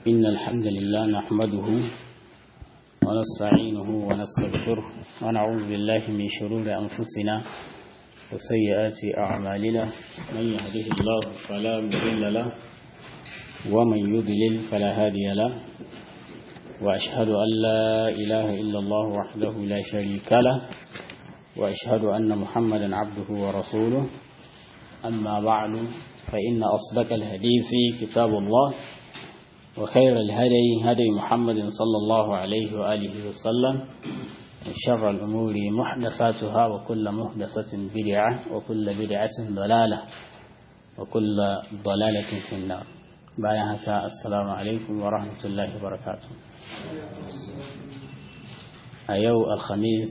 إن الحمد لله نحمده ونستعينه ونستغفره ونعوذ بالله من شرور أنفسنا وسيئات أعمالنا من يهده الله فلا مضل له ومن يضلل فلا هادي له وأشهد أن لا إله إلا الله وحده لا شريك له وأشهد أن محمدا عبده ورسوله أما بعد فإن أصدق الحديث كتاب الله وخير الهدي هدي محمد صلى الله عليه وآله وسلم وشر الأمور محدثاتها وكل محدثة بدعة وكل بدعة ضلالة وكل ضلالة في النار بايعك السلام عليكم ورحمة الله وبركاته أيو الخميس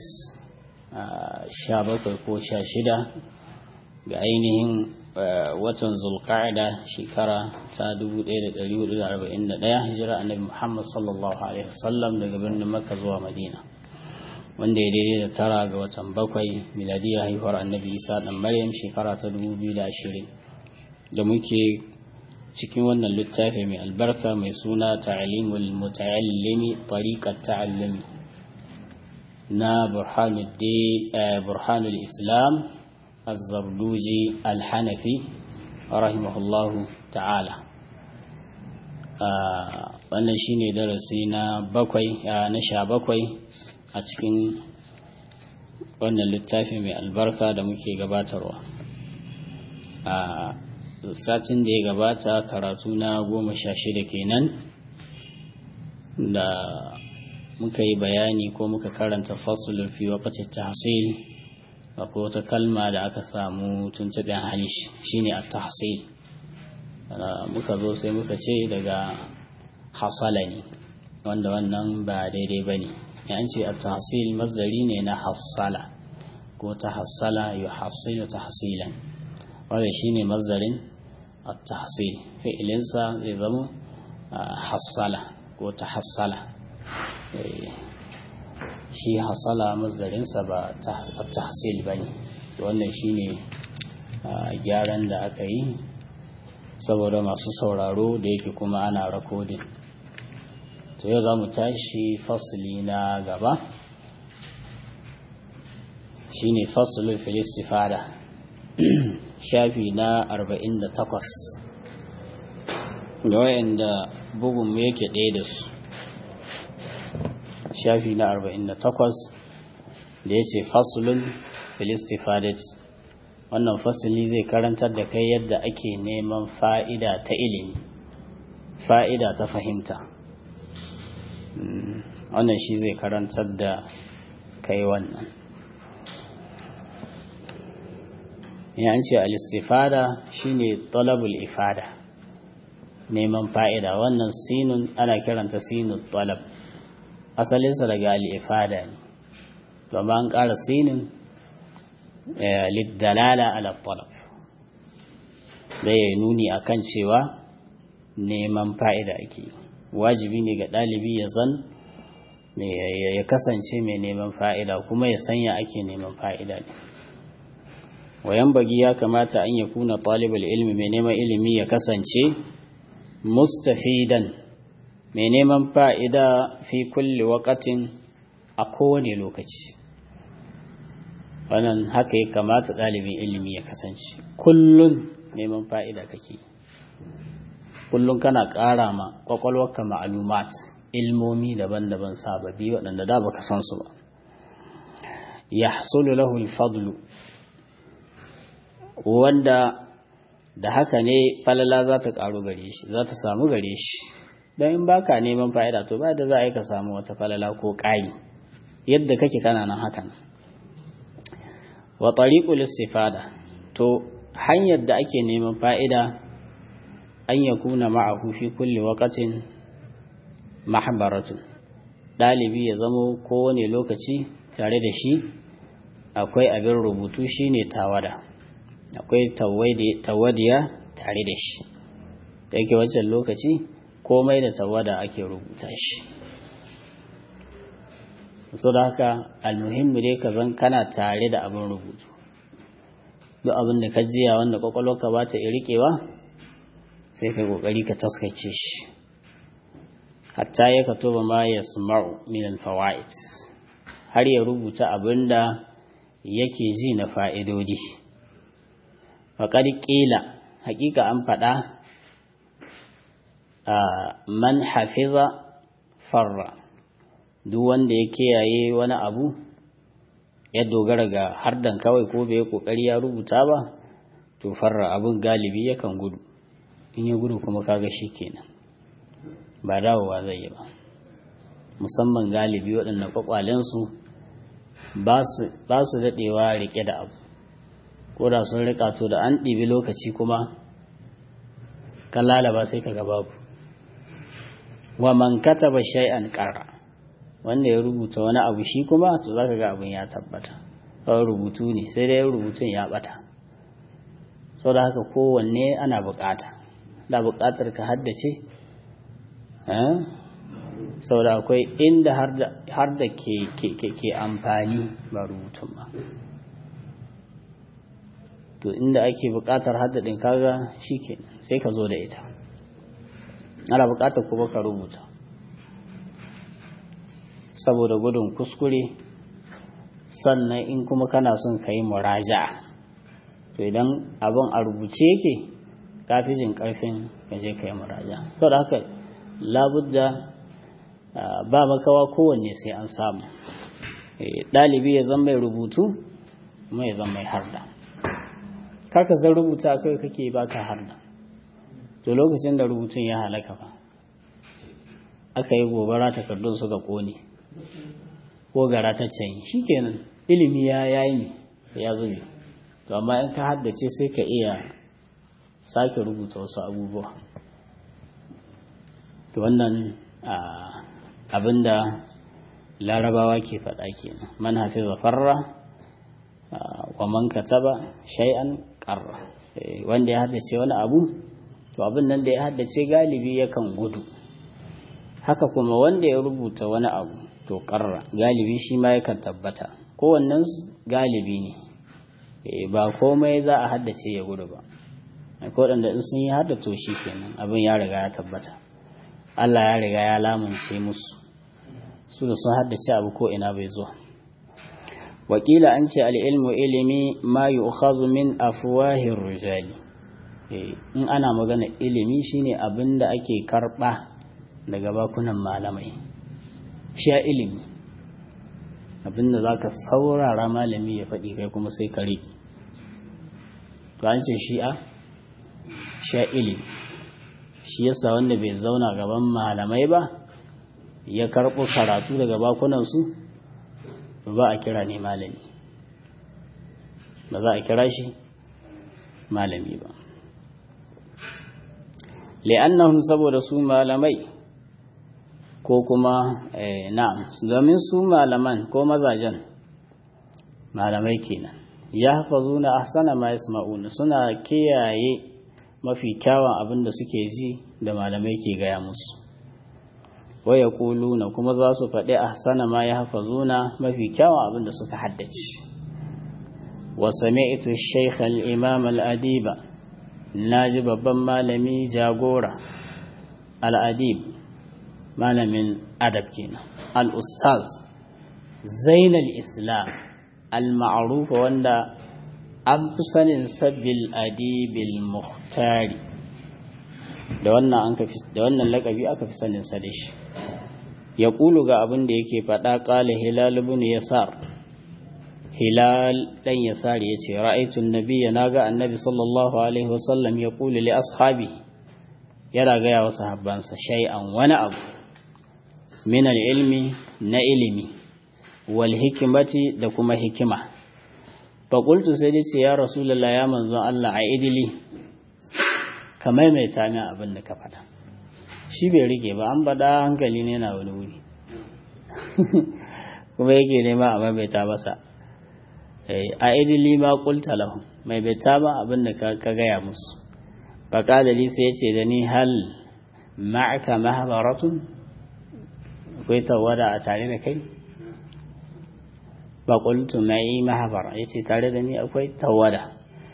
شابك ko sha shida ga ainihin watan zulqa'ida shekara ta 1441 hijira annabi Muhammad sallallahu alaihi wasallam daga birnin Makka zuwa Madina wanda ya daidai da tara ga watan bakwai miladiya haihuwar annabi Isa dan Maryam shekara ta 2020 da muke cikin wannan littafi mai albarka mai suna ta'limul muta'allimi tariqat ta'allumi na burhanul islam الزردوجي الحنفي رحمه الله تعالى wannan shine darasi na bakwai na sha bakwai a cikin wannan littafi mai albarka da muke gabatarwa a satin da ya gabata karatu na goma sha shida kenan da muka yi bayani ko muka karanta fasulun fi wakacin tahsil akwai wata kalma da aka samu tuntuɓen halish shine a tahsil muka zo sai muka ce daga hasala ne wanda wannan ba daidai ba ne yan ce a tahsil mazari ne na hasala ko ta hasala yi hasilu tahsilan wanda shine mazarin a tahsil fi'ilinsa zai zama hasala ko ta hasala shi hasala mazarinsa ba tahsil ba ne wannan shi ne gyaran da aka yi saboda masu sauraro da yake kuma ana rakodin to yau za mu tashi fasili na gaba shi ne fasilin filistifada shafi na 48 da wayanda bugun yake ɗaya da su shafi na 48 da ya ce fasulun filistifadet wannan fasili zai karantar da kai yadda ake neman fa'ida ta ilimi fa'ida ta fahimta wannan shi zai karantar da kai wannan yan ce alistifada shine talabul ifada neman fa'ida wannan sinun ana kiranta sinun talab asalinsa daga al'ifada ne domin an ƙara sinin liddalala ala talab da ya nuni a kan cewa neman fa'ida ake wajibi ne ga ɗalibi ya zan ya kasance mai neman fa'ida kuma ya sanya ake neman fa'ida ne wayan bagi ya kamata an ya kuna ɗalibar ilmi mai neman ilimi ya kasance mustafidan mai neman fa'ida fi kulle wakatin a kowane lokaci wannan haka ya kamata ɗalibin ilimi ya kasance kullum neman fa'ida kake kullum kana ƙara ma ƙwaƙwalwarka ma'alumat ilmomi daban-daban sababbi waɗanda da baka san su ba ya hasulu lahu fadlu wanda da haka ne falala za ta ƙaru gare shi za ta samu gare shi don in baka neman fa'ida to ba da za a yi ka samu wata falala ko ƙari yadda kake kananan hakan wa tariqul istifada to hanyar da ake neman fa'ida an yakuna ma'ahu fi kulli waqatin mahbaratun dalibi ya zamo kowane lokaci tare da shi akwai abin rubutu shine tawada akwai tawadiya tare da shi da yake wancan lokaci komai da tawada ake rubuta shi so da haka almuhimmi dai ka zan kana tare da abin rubutu duk abin da ka jiya wanda kwakwalwarka ba ta rikewa sai ka kokari ka taskace shi hatta ya kato ba ma ya sma'u min fawaid har ya rubuta abinda yake ji na fa'idodi faƙar ƙila haƙiƙa an faɗa a man hafiza farra duk wanda ya kiyaye wani abu ya dogara ga hardan kawai ko bai kokari ya rubuta ba to farra abin galibi yakan gudu in ya gudu kuma kaga shi kenan ba dawowa zai yi ba musamman galibi waɗanda kwakwalensu ba su daɗewa riƙe da abu ko da sun riƙa to da an ɗibi lokaci kuma kan lalaba sai ka ga babu wa man kataba shay'an qarra wanda ya rubuta wani abu shi kuma to zaka ga abin ya tabbata kawai rubutu ne sai dai rubutun ya bata saboda haka kowanne ana bukata da bukatar ka haddace saboda akwai inda har da ke amfani ba rubutun ba to inda ake bukatar haddadin kaga shi ke sai ka zo da ita ana bukatar kuma ka rubuta saboda gudun kuskure sannan in kuma kana son ka yi muraja to idan abin a rubuce yake ka fi jin karfin ka je ka yi muraja saboda haka labudda ba makawa kowanne sai an samu ɗalibi ya zama mai rubutu kuma ya zama mai harda kaka zan rubuta kai kake baka harda to lokacin da rubutun ya halaka ba aka yi gobara takardun suka kone ko gara ta canyi shikenan ilimi ya yayi ya zube to amma in ka haddace sai ka iya sake rubuta wasu abubuwa to wannan abinda larabawa ke faɗa kenan man hafiza farra wa man kataba shay'an qarra wanda ya haddace wani abu to abin nan da ya haddace galibi yakan gudu haka kuma wanda ya rubuta wani abu to karra galibi shi ma yakan tabbata kowannen galibi ne ba komai za a haddace ya gudu ba ko da in sun yi haddato shi kenan abin ya riga ya tabbata Allah ya riga ya lamunce musu su da sun haddace abu ko ina bai zuwa wakila an ce al'ilmu ilimi ma yi min afuwahin rijali in ana magana ilimi shine abin da ake karɓa daga bakunan malamai sha ilimi abinda za ka saurara malami ya faɗi kai kuma sai ka riƙe to an ce shi'a sha ilimi shi yasa wanda bai zauna gaban malamai ba ya karɓo karatu daga bakunansu ba a kira ne malami ba za a kira shi malami ba li'annahum saboda su malamai ko kuma na'am domin su malaman ko mazajen malamai kenan ya hafazuna ahsana ma yasma'una suna kiyaye mafi kyawun abin da suke ji da malamai ke gaya musu wa yaquluna kuma za su faɗi ahsana ma ya hafazuna mafi kyawun abin da suka haddace wa sami'tu shaykh al-imam al-adiba naji babban malami jagora al-adib malamin adab kenan al-ustaz zainal islam al-ma'ruf wanda an fi sanin sabbil adibil muhtari da wannan an ka da wannan lakabi aka fi sanin sa da shi ya kulu ga abin da yake faɗa qala hilal ibn yasar hilal dan yasar yace ra'aytu an-nabiyya naga annabi sallallahu alaihi wasallam ya kulu li ashabi yana ga yawa sahabbansa shay'an wani abu min ilmi na ilimi wal hikimati da kuma hikima faƙultu sai dai ce ya rasulullah ya manzon Allah a idili ka maimaita min abin da ka faɗa shi bai rike ba an baɗa hankali ne na wani wuri kuma yake nema a maimaita masa a idili ma ƙulta lahu maimaita ma abin da ka gaya musu faƙalali sai ya ce da ni hal ma'aka mahabaratun akwai tawada a tare da kai faƙultu mai mahabar ya ce tare da ni akwai tawada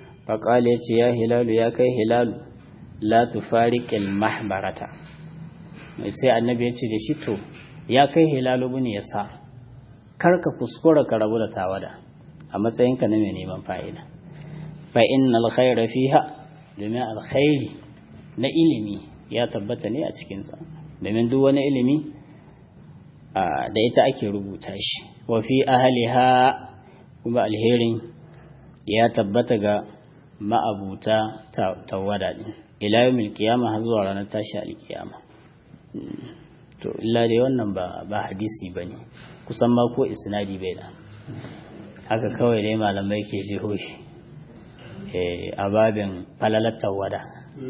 faƙali ya ce ya hilalu ya kai hilalu la tufariƙil mahbarata sai annabi ya ce da shi to ya kai hilalu bin ya sa kar ka kuskura ka rabu da tawada a matsayinka na mai neman fa'ida fa innal khayra fiha domin alkhairi na ilimi ya tabbata ne a cikinsa domin duk wani ilimi da ita ake rubuta shi wa fi ahliha kuma alherin ya tabbata ga ma'abuta tawada din ila yawmil qiyama har zuwa ranar tashi alkiyama to illa dai wannan ba ba hadisi bane kusan ma ko isnadi bai da haka kawai dai malamai ke jiho shi eh a babin falalar tawada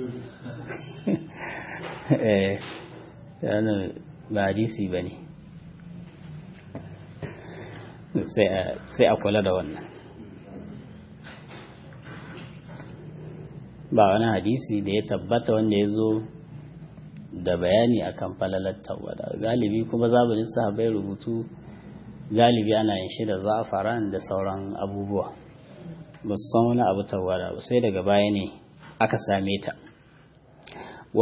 eh yana ba hadisi bane sai a kula da wannan ba wani hadisi da ya tabbata wanda ya zo da bayani akan falalar tawada galibi kuma zamanin sahabai rubutu galibi ana yin shi da za'afaran da sauran abubuwa ba su san wani abu tawada ba sai daga baya ne aka same ta wa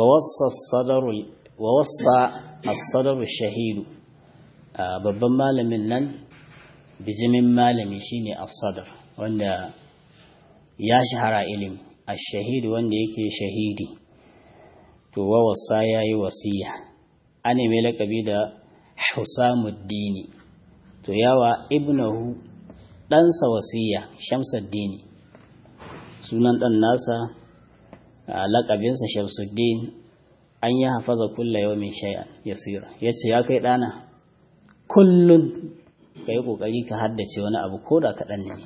wasa as-sadaru shahidu babban malamin nan bijimin malami shine as-sadar wanda ya shahara ilimi ash-shahidu wanda yake shahidi to wa wasa yayi wasiya ane mai lakabi da Husamuddini to yawa ibnahu ɗansa wasiya Shamsuddini sunan ɗan nasa lakabinsa Shamsuddin an yi hafaza kulla yawmin shay'an yasira yace ya kai ɗana kullun ka yi ƙoƙari ka haddace wani abu ko da kaɗan ne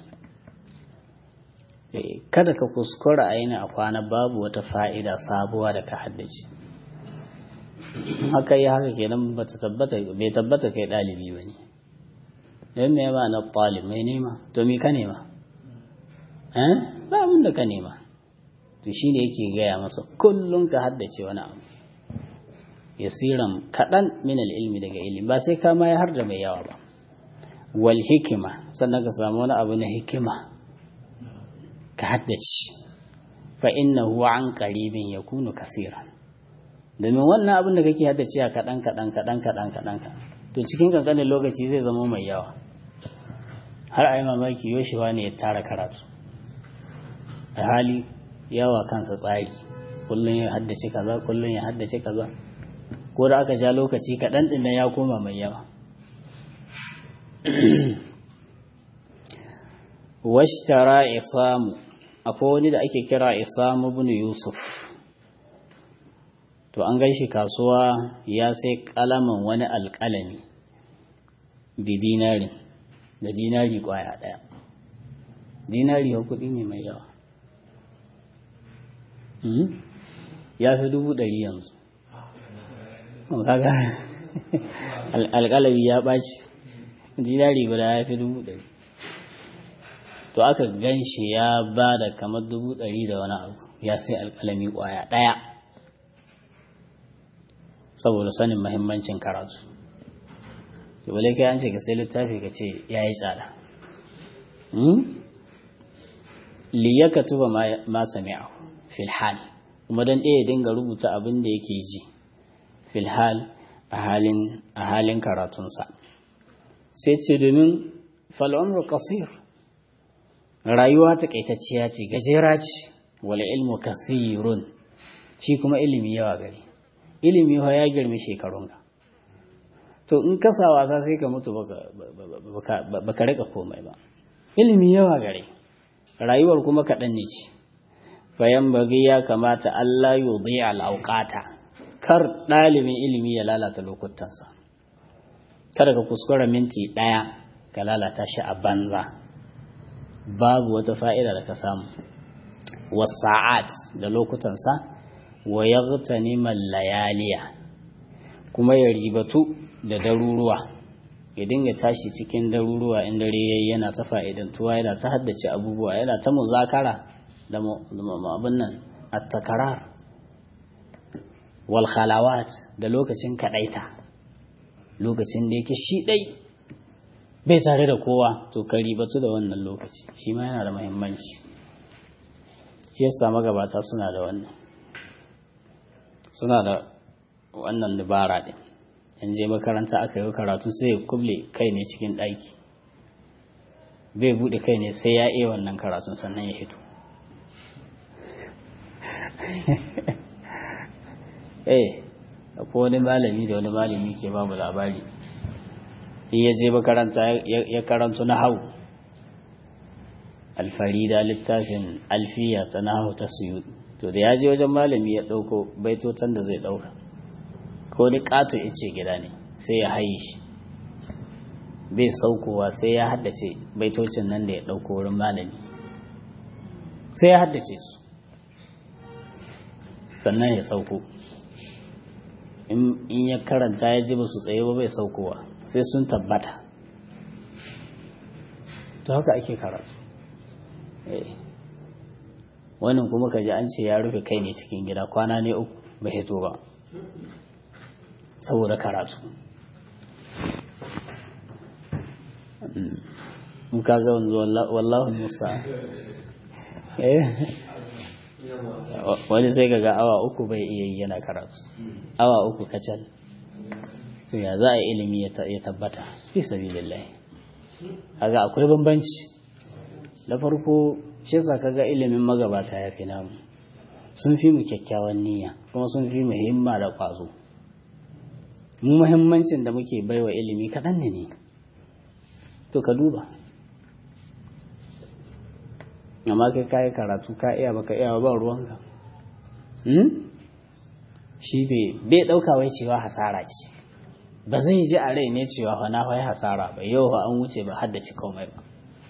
kada ka kuskura aini a kwana babu wata fa'ida sabuwa da ka haddace haka yi haka kenan bai tabbata kai ɗalibi ba ne don me ba na ɗalib mai nema to mi ka nema ba abin da ka nema to shi ne yake gaya masa kullum ka haddace wani abu yasiran kaɗan min ilmi daga ilimi ba sai kama ya har da mai yawa ba wal hikima sannan ka samu wani abu na hikima ka haddace fa innahu an qaribin yakunu kaseeran domin wannan abin da kake haddace a kadan kadan kadan kadan kadan to cikin kankanin lokaci zai zama mai yawa har ai mamaki yoshewa ne ya tara karatu a hali yawa kansa tsari kullun ya haddace kaza kullun ya haddace kaza ko da aka ja lokaci kadan din ya koma mai yawa washtara isamu akwai wani da ake kira isamu ibn yusuf to an gaishe kasuwa ya sai kalaman wani alkalami bi dinari da dinari kwaya daya dinari ya kudi ne mai yawa ya fi dubu ɗari yanzu kaga alkalami ya ɓaci dinari guda ya fi dubu ɗari to aka gan shi ya ba da kamar dubu ɗari da wani abu ya sai alƙalami ƙwaya ɗaya saboda sanin mahimmancin karatu to wale kai an ce ka sai littafi ka ce ya yi tsada liyaka tuba ma sami'a filhal kuma don ɗaya dinga rubuta abin da yake ji filhal a halin karatunsa sai ce domin fal'amru kasir rayuwa takaitacciya ce gajera ce wala ilmu kasirun shi kuma ilimi yawa gari ilimi fa ya girmi shekarunka to in kasa wasa sai ka mutu baka rika komai ba ilimi yawa gare rayuwar kuma kaɗan ne ce bayan bagi ya kamata Allah yudhi al'auqata kar ɗalibin ilimi ya lalata lokutansa kada ka kuskura minti ɗaya ka lalata shi a banza babu wata fa'ida da ka samu wasa'at da lokutansa wa ya layaliya kuma ya ribatu da daruruwa ya dinga tashi cikin daruruwa in dare yayi yana ta fa'idantuwa yana ta haddace abubuwa yana ta muzakara da abin nan at-takarar wal khalawat da lokacin kadaita lokacin da yake shi dai bai tare da kowa to ka ribatu da wannan lokaci shi ma yana da muhimmanci shi yasa magabata suna da wannan suna da wannan dubara din in je makaranta aka yi karatu sai ya kuble kai ne cikin ɗaki bai buɗe kai ne sai ya iya wannan karatun sannan ya hito eh akwai wani malami da wani malami ke ba mu labari in ya je makaranta ya karanto na hau alfarida littafin alfiya ta na hau ta suyu to da ya je wajen malami ya ɗauko baitotan da zai ɗauka ko ni ƙato ya ce gida ne sai ya haye shi bai saukowa sai ya haddace baitocin nan da ya ɗauko wurin malami sai ya haddace su sannan ya sauko in ya karanta ya ji ba su tsaye ba bai saukowa sai sun tabbata to haka ake karatu wannan kuma ka ji an ce ya rufe kai ne cikin gida kwana ne uku ba hito ba saboda karatu muka ga wanzu wallahu musa wani sai ga awa uku bai iya yi yana karatu awa uku kacal to ya za a yi ilimi ya tabbata fi sabilillahi kaga akwai bambanci da farko shi yasa kaga ilimin magabata ya fi namu sun fi mu kyakkyawan niyya kuma sun fi mu himma da kwazo mu muhimmancin da muke baiwa ilimi kaɗan ne ne to ka duba amma kai kayi karatu ka iya baka iya ba ruwanka shi bai ɗauka wai cewa hasara ce ba zai ji a rai ne cewa fa na wai hasara ba yau an wuce ba haddace komai ba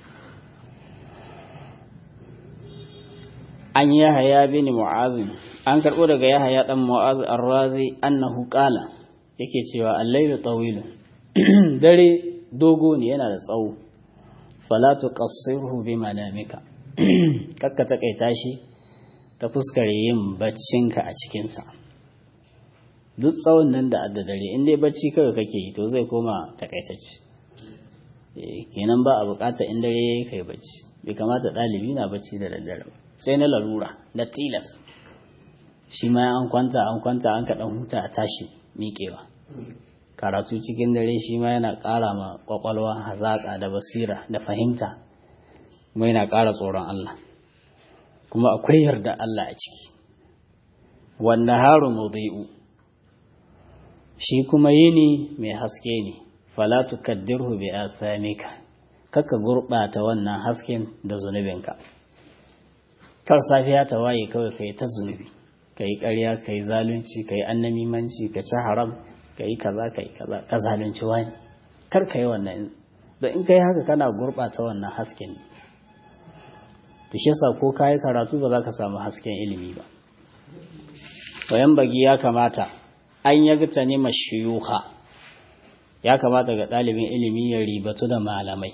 an yi haya bin mu'azin an karɓo daga yahaya ɗan mu'az arrazi annahu qala yake cewa al-laylu tawilun dare dogo ne yana da tsawo fala tuqassirhu bi manamika kakka takaita shi ta fuskar yin baccinka a cikinsa duk tsawon nan da adda dare in dai bacci kawai kake yi to zai koma takaitacce kenan ba a bukata in dare yayi kai bacci bai kamata ɗalibi na bacci da daddare ba sai na larura na tilas shi ma an kwanta an kwanta an kaɗan huta a tashi miƙewa karatu cikin dare shi ma yana ƙara ma ƙwaƙwalwa hazaƙa da basira da fahimta kuma yana ƙara tsoron Allah kuma akwai yarda Allah a ciki wanda haru mudai'u shi kuma yini mai haske ne fala tukaddirhu bi asamika kaka gurbata wannan hasken da zunubinka kar safiya ta waye kawai kai ta zunubi kai ƙarya kai zalunci kai annamimanci ka ci haram kai kaza kai kaza ka zalunci wani kar kai wannan da in kai haka kana gurbata wannan hasken to shi yasa ko kai karatu ba za ka samu hasken ilimi ba wayan bagi ya kamata an yagta ne mashiyuha ya kamata ga ɗalibin ilimi ya ribatu da malamai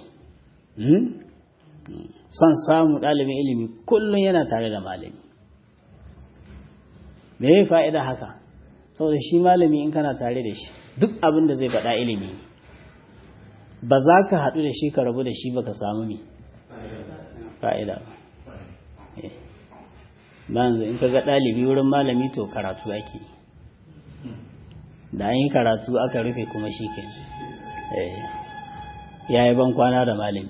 son samu ɗalibin ilimi kullum yana tare da malami me ya fa'ida haka saboda shi malami in kana tare da shi duk abin da zai faɗa ilimi ba za ka haɗu da shi ka rabu da shi ba ka samu mi fa'ida ba ba yanzu in ka ga ɗalibi wurin malami to karatu ake da an yi karatu aka rufe kuma shi ke ya yi ban kwana da malami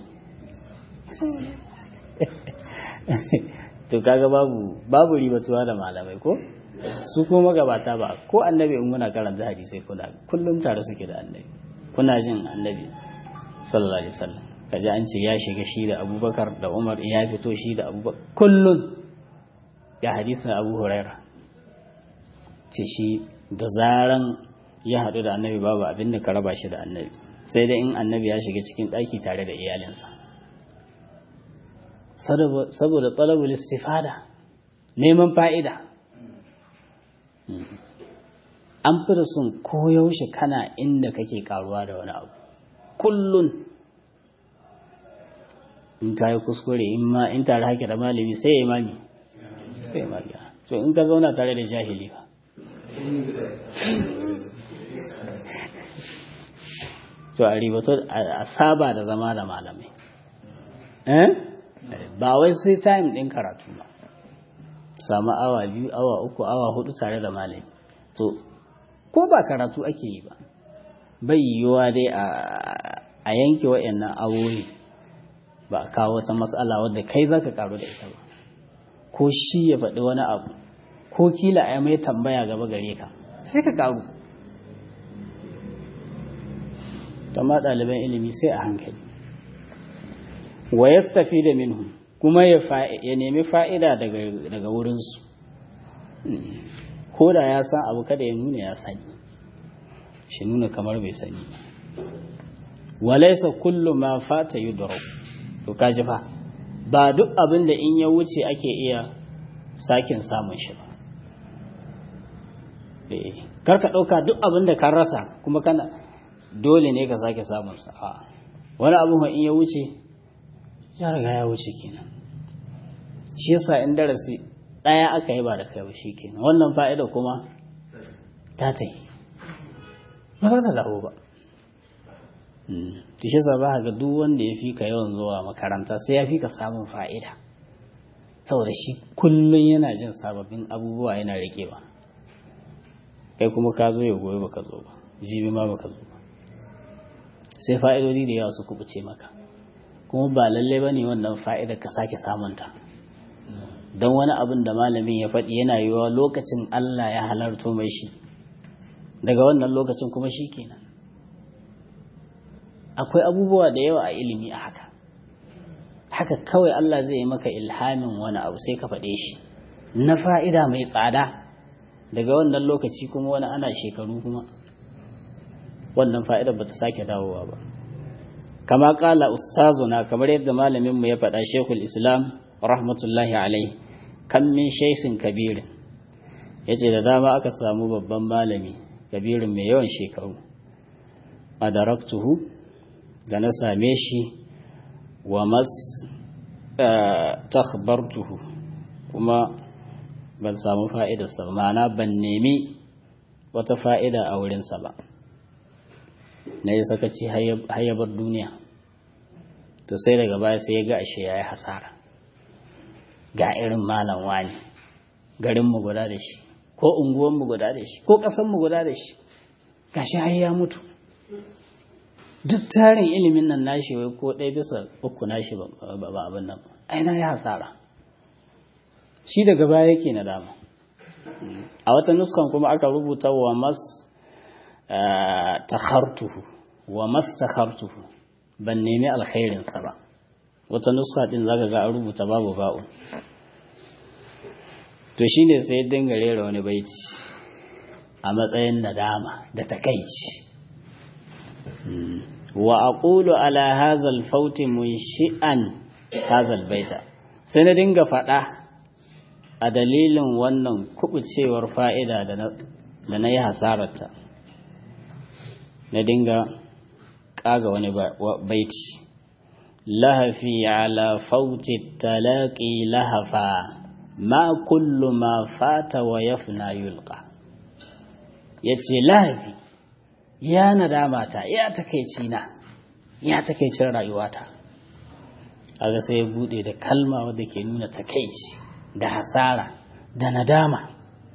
to kaga babu babu ribatuwa da malamai ko su ko magabata ba ko annabi in muna karanta hadisai kuna kullum tare suke da annabi kuna jin annabi sallallahu alaihi wasallam kaji an ce ya shiga shi da abubakar da umar ya fito shi da abubakar kullum ya hadisin abu huraira ce shi da zaran ya haɗu da annabi babu abin da ka raba shi da annabi sai dai in annabi ya shiga cikin ɗaki tare da iyalinsa saboda talabul istifada neman fa'ida an fi da sun koyaushe kana inda kake karuwa da wani abu kullun in ka yi kuskure in ma in tare hake da malami sai ya imami sai ya magi so in ka zauna tare da jahili ba to a ribato a saba da zama da malamai eh ba wai sai time din karatu ba samu awa biyu awa uku awa hudu tare da malami to ko ba karatu ake yi ba bai yiwuwa dai a yanke wa'annan awoyi ba a kawo wata matsala wadda kai za ka karu da ita ba ko shi ya faɗi wani abu ko kila a mai tambaya gaba gare ka sai ka karu amma ɗaliban ilimi sai a hankali wa ya tafi da minhu kuma ya nemi fa'ida daga wurinsu ko da ya san abu kada ya nuna ya sani shi nuna kamar bai sani walaisa kullu ma fata yi to kaji fa ba duk abin da in ya wuce ake iya sakin samun shi ba karka ɗauka duk abin da kan rasa kuma kana dole ne ka sake samunsa a wani abin in ya wuce ya riga ya wuce kenan shi yasa in darasi ɗaya aka yi ba da kai ba shi kenan wannan fa'ida kuma ta ta yi ba za ta dawo ba ta shi ba ga duk wanda ya fi ka yawan zuwa makaranta sai ya fi ka samun fa'ida saboda shi kullum yana jin sababbin abubuwa yana riƙewa kai kuma ka zo ya goyi baka zo ba jibi ma baka zo ba sai fa'idodi da yawa su kubuce maka kuma ba lalle ba ne wannan fa'idar ka sake samunta don wani abin da malamin ya faɗi yana yiwuwa lokacin Allah ya halarto mai shi daga wannan lokacin kuma shi kenan akwai abubuwa da yawa a ilimi a haka haka kawai Allah zai yi maka ilhamin wani abu sai ka faɗe shi na fa'ida mai tsada daga wannan lokaci kuma wani ana shekaru kuma wannan fa'idar ba ta sake dawowa ba kama kala ustazuna kamar yadda malaminmu ya faɗa shekul islam rahmatullahi alai kan min shaifin kabirin ya ce da dama aka samu babban malami kabirin mai yawan shekaru a daraktuhu da na same shi wa mas takhbartuhu kuma ban samu fa'idarsa ba ma'ana ban nemi wata fa'ida a wurinsa ba na yi sakaci hayyabar duniya to sai daga baya sai ya ga ashe ya yi hasara ga irin malam wani garinmu guda da shi ko unguwanmu guda da shi ko ƙasanmu guda da shi ga shi har ya mutu duk tarin ilimin nan nashi wai ko ɗaya bisa uku nashi ba abin nan aina ya hasara shi daga baya yake na dama a wata nuskan kuma aka rubuta wa mas takhartuhu wa mas takhartuhu ban nemi alkhairinsa ba wata nuska din zaka ga an rubuta babu ba'un to shine sai dinga rera wani baiti a matsayin nadama da takaici wa aqulu ala hadha al-fawt munshi'an hadha al-baita sai na dinga fada a dalilin wannan kubucewar fa'ida da na yi hasararta na dinga kaga wani baiti lahafi ala fauti talaqi lahafa ma kullu ma fata wa yafna yulqa yace lahafi ya nadamata ya takeici na ya takeicin rayuwata aga sai ya bude da kalma wadda ke nuna takeici da hasara da nadama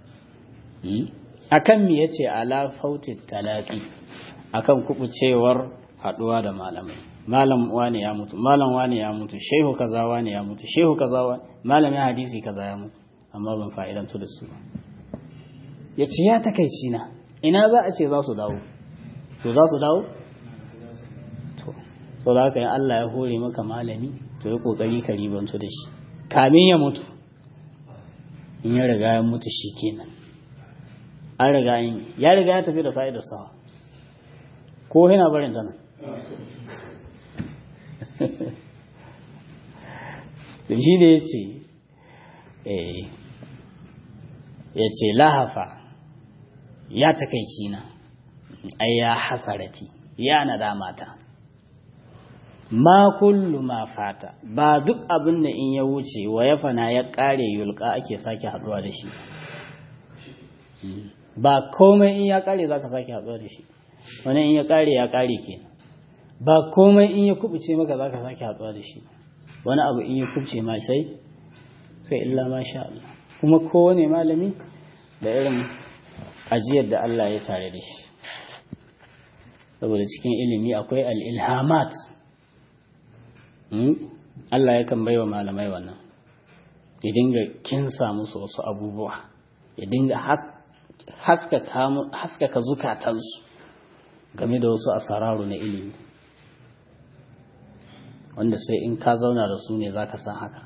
akan me yace ala fauti talaqi akan kubucewar haduwa da malamai malam wani ya mutu malam wani ya mutu shehu kaza wani ya mutu shehu kaza wani malamin hadisi kaza ya mutu amma ban fa'idantu da su ya ce ya takaici na ina za a ce za su dawo to za su dawo to so da haka yin Allah ya hore maka malami to ya kokari ka ribantu da shi kamin ya mutu in ya riga ya mutu shi kenan an riga yin ya riga ya tafi da fa'idar sawa ko yana barin ta nan da shi da ya ce ya ce lahafa ya takaici na ai ya hasarati ya nadamata ma kullu ma fata ba duk abin da in ya wuce wa ya fana ya kare yulka ake sake haduwa da shi ba komai in ya kare za ka sake haduwa da shi wani in ya kare ya kare kenan ba komai in ya kubuce maka za ka sake haɗuwa da shi wani abu in ya kubuce ma sai sai illa ma sha Allah kuma kowane malami da irin ajiyar da Allah ya tare da shi saboda cikin ilimi akwai al'ilhamat Allah ya kan baiwa malamai wannan ya dinga kinsa musu wasu abubuwa ya dinga haskaka zukatansu game da wasu asararu na ilimi wanda sai in ka zauna da su ne za ka san haka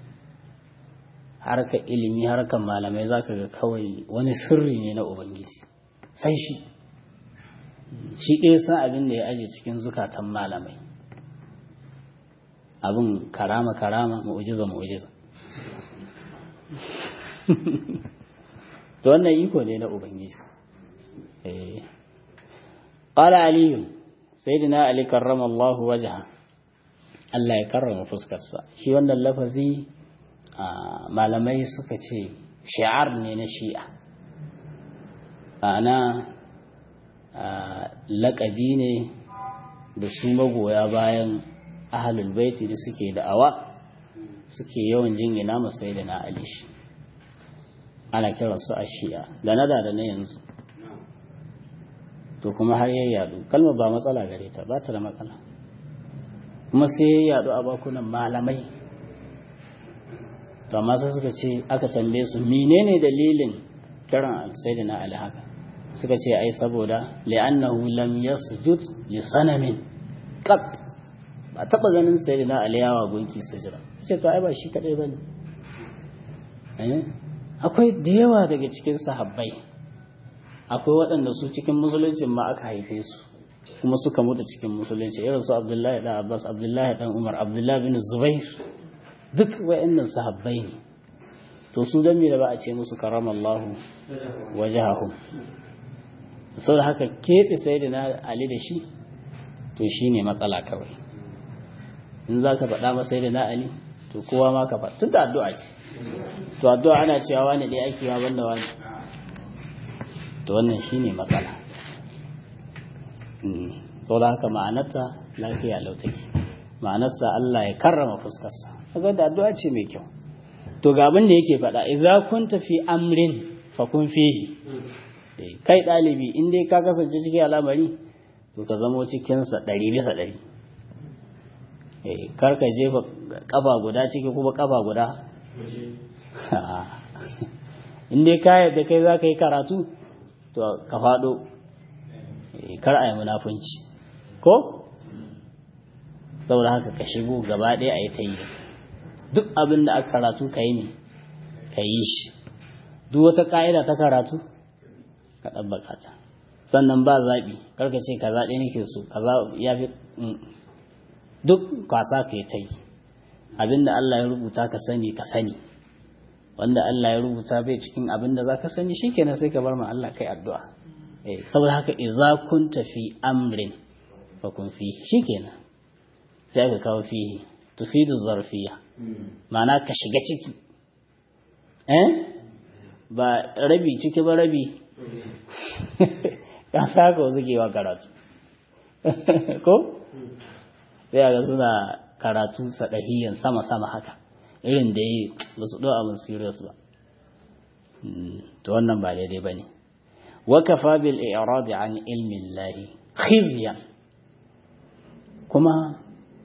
harkar ilimi harkar malamai za ka ga kawai wani sirri ne na ubangiji sai shi shi ɗaya san abin da ya aje cikin zukatan malamai abin karama karama mu'ujiza mu'ujiza to wannan iko ne na ubangiji qala ali sayyidina ali karrama Allah wajha Allah ya karrama fuskarsa shi wannan lafazi malamai suka ce shi'ar ne na shi'a ana laƙabi ne da su magoya bayan ahalul baiti da suke da'awa suke yawan jingina masai da na alishi ana kiransu a shi'a da na da na yanzu to kuma har ya yadu kalmar ba matsala gare ta ba ta da matsala kuma sai ya yadu a bakunan malamai to amma sai suka ce aka tambaye su menene dalilin kiran sayyidina ali haka suka ce ai saboda li'annahu lam yasjud li sanamin qat ba taba ganin sayyidina ali yawa gunki sujira sai to ai ba shi kadai bane eh akwai da yawa daga cikin sahabbai akwai waɗanda su cikin musuluncin ma aka haife su kuma suka mutu cikin musulunci irin su abdullahi dan abbas abdullahi dan umar abdullahi bin zubair duk wa'annan sahabbai ne to su dan me da ba a ce musu karamallahu wajahahum saboda haka keɓe sayyidina ali da shi to shine matsala kawai in za ka faɗa masa sayyidina ali to kowa ma ka faɗa tun da addu'a ce to addu'a ana cewa wani ɗaya ake wa banda wani to wannan shine matsala saboda haka ma'anarta lafiya lautaki ma'anarsa Allah ya karrama fuskarsa kaga da addu'a ce mai kyau to ga abin da yake faɗa idza kunta fi amrin fa kun fihi kai ɗalibi in dai ka kasance cikin al'amari to ka zamo cikin sa ɗari bisa ɗari kar ka jefa kafa guda ciki kuma kafa guda in dai ka yadda kai za ka yi karatu to ka faɗo kar a yi munafunci ko saboda haka ka shigo gaba ɗaya a yi ta yi duk abin da aka karatu ka yi ne ka yi shi duk wata ƙa'ida ta karatu ka ɗabbaka ta sannan ba zaɓi karka ce ka zaɓe nake so ka ya fi duk kwasa ka yi ta yi abin da Allah ya rubuta ka sani ka sani wanda Allah ya rubuta bai cikin abin da za ka sani shi kenan sai ka bar ma Allah kai addu'a saboda haka iza kun tafi amrin fa kun fi shi kenan sai aka kawo fihi tufidu zarfiya ma'ana ka shiga ciki eh ba rabi ciki ba rabi ka saka wasu kewa karatu ko sai ga suna karatu sadahiyan sama-sama haka irin da yi ba su ɗo abin serious ba to wannan ba daidai ba ne wakafa bil i'radi an ilmin lahi khizyan kuma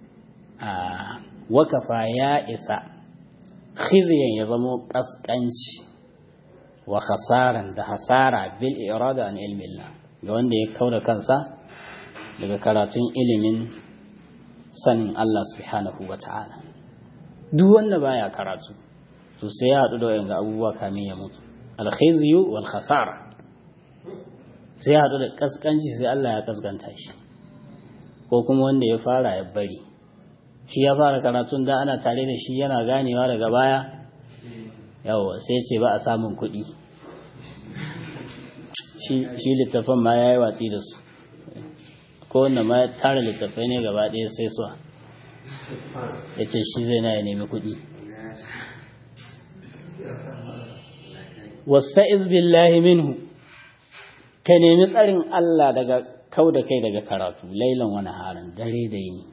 wakafa ya isa khizyan ya zamo kaskanci wa khasaran da hasara bil irada an ilmillah ga wanda ya kauda kansa daga karatun ilimin sanin Allah subhanahu wa ta'ala duk wanda baya karatu to sai ya haɗu da wayan abubuwa kamin ya mutu alkhizyu wal khasara sai ya haɗu da kaskanci sai Allah ya kaskanta shi ko kuma wanda ya fara ya bari shi ya fara karatun da ana tare da shi yana ganewa daga baya yawa sai ce ba a samun kuɗi shi littafin ma ya yi watsi da su ko wanda ma ya tara littafai ne gaba ɗaya sai suwa ya ce shi zai na ya nemi kuɗi wasta'iz billahi minhu ka nemi tsarin Allah daga kau da kai daga karatu lailan wani harin dare da yini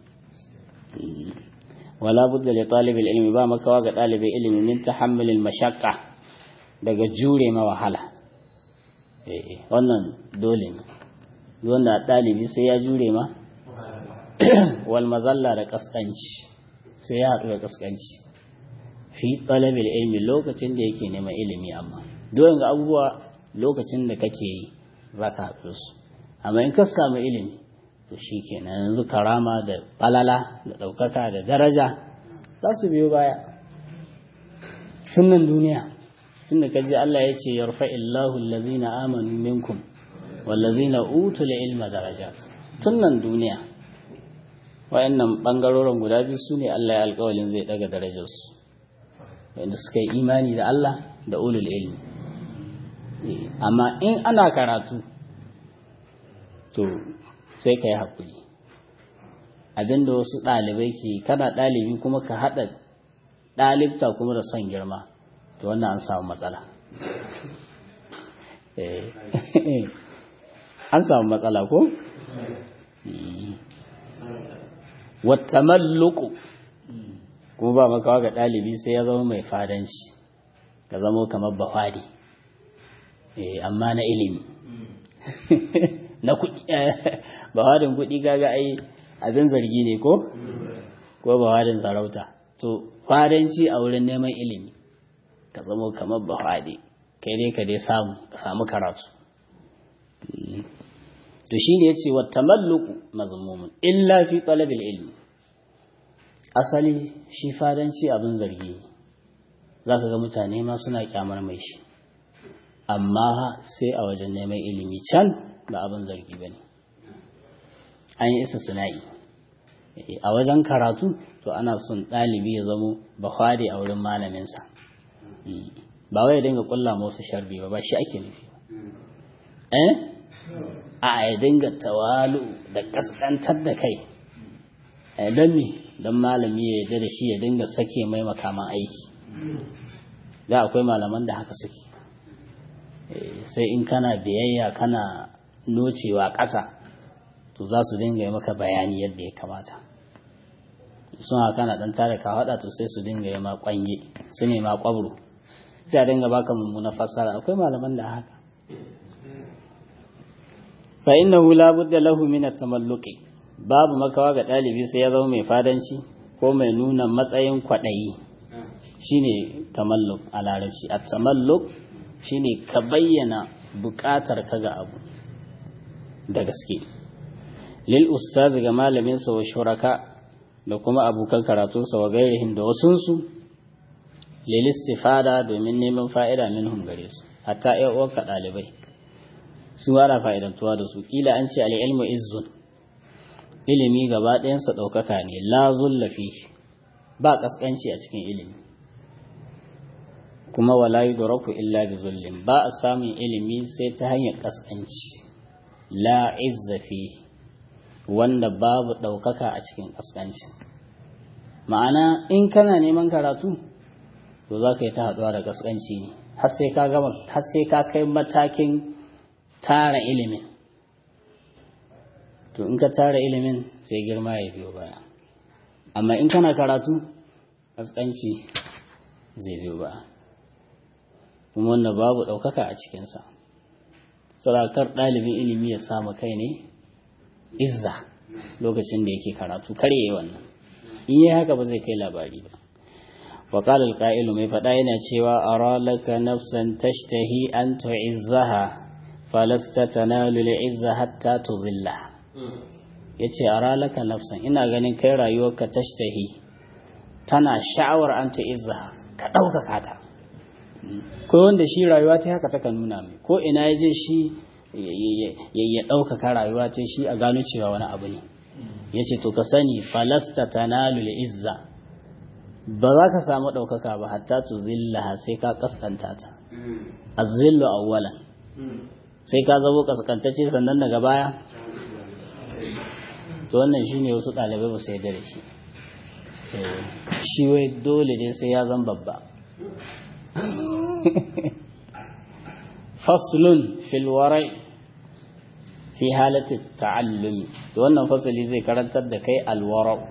wala budda li talibil ilmi ba makawa ga dalibin ilimi min tahammulil mashaqqa daga jure ma wahala wannan dole ne wanda ɗalibi sai ya jure ma wal mazalla da kaskanci sai ya haɗu da kaskanci fi talabil ilmi lokacin da yake neman ilimi amma dole ga abubuwa lokacin da kake yi za ka haɗu su amma in ka samu ilimi to shi kenan yanzu karama da falala da ɗaukaka da daraja za su biyo baya sunan duniya tunda ka ji Allah ya ce yarfa illahu allazina amanu minkum wallazina utul ilma darajat tunan duniya wayannan bangarorin guda biyu su ne Allah ya alƙawalin zai daga darajarsu wanda suka yi imani da Allah da ulul ilmi amma in ana karatu to sai ka yi haƙuri abinda wasu ɗalibai ke kana ɗalibi kuma ka haɗa ɗalibta kuma da son girma to wannan an samu matsala an samu matsala ko? wata malluku kuma ba makawa ga ɗalibi sai ya zama mai fadanci ka zama kamar bafadi amma na ilimi na kuɗi bawadin kuɗi gaga ai abin zargi ne ko ko bawadin sarauta to fadanci a wurin neman ilimi ka zama kamar bawadi kai dai ka dai samu ka samu karatu to shine yace wa tamalluku mazmumun illa fi talabil ilmi asali shi fadanci abin zargi ne zaka ga mutane ma suna kyamar mai shi amma sai a wajen neman ilimi can ba abin zargi ba ne an yi isa sina'i a wajen karatu to ana son ɗalibi ya zamo bahwari a wurin malaminsa ba wai dinga kulla musu sharbi ba ba shi ake nufi eh a ya dinga tawalu da kaskantar da kai don me don malami ya yarda da shi ya dinga sake mai makaman aiki da akwai malaman da haka suke sai in kana biyayya kana nocewa ƙasa to za su dinga yi maka bayani yadda ya kamata sun haka na ɗan tare ka haɗa to sai su dinga yi ma ƙwange su ne ma ƙwabro sai a dinga baka mummuna fassara akwai malaman da haka fa innahu la budda lahu min at-tamalluqi babu makawa ga ɗalibi sai ya zama mai fadanci ko mai nuna matsayin kwaɗayi shine tamalluk a larabci at-tamalluk shine ka bayyana buƙatar ka ga abu da gaske lil ustaz ga malaminsa wa shuraka da kuma abokan karatunsa wa gairihim da wasunsu lil istifada domin neman fa'ida minhum gare su hatta ƴan uwanka ɗalibai su ana fa'idantuwa da su kila an ce al-ilmu izzun ilimi gaba ɗayansa ɗaukaka ne la zullafi ba ƙasƙanci a cikin ilimi kuma wala yudraku illa bi zullin ba a samun ilimi sai ta hanyar ƙasƙanci la izza fi wanda babu ɗaukaka a cikin ƙasƙanci ma'ana in kana neman karatu to za ka yi ta haɗuwa da ƙasƙanci ne har sai ka gama har sai ka kai matakin tara ilimin to in ka tara ilimin sai girma ya biyo baya amma in kana karatu ƙasƙanci zai biyo baya kuma wanda babu ɗaukaka a cikinsa sarakar ɗalibin ilimi ya samu kai ne izza lokacin da yake karatu kar yi wannan in yi haka ba zai kai labari ba وقال القائل mai faɗa yana cewa ara laka nafsan tashtahi an tu'izzaha falasta tanalu li'izza hatta tuzilla yace ara laka nafsan ina ganin kai rayuwarka tashtahi tana sha'awar an tu'izzaha ka ɗaukaka ta ko wanda shi rayuwa ta haka taka nuna mai ko ina ya je shi ya ɗaukaka rayuwa ta shi a gano cewa wani abu ne ya ce to ka sani falasta tanalu izza ba za ka samu ɗaukaka ba hatta tu zilla sai ka kaskanta ta azzillu awwalan sai ka zabo kaskantacce sannan daga baya to wannan shine wasu ɗalibai ba su yarda da shi shi wai dole ne sai ya zan babba faslun fil warai fi halati ta'allumi to wannan fasali zai karantar da kai alwarau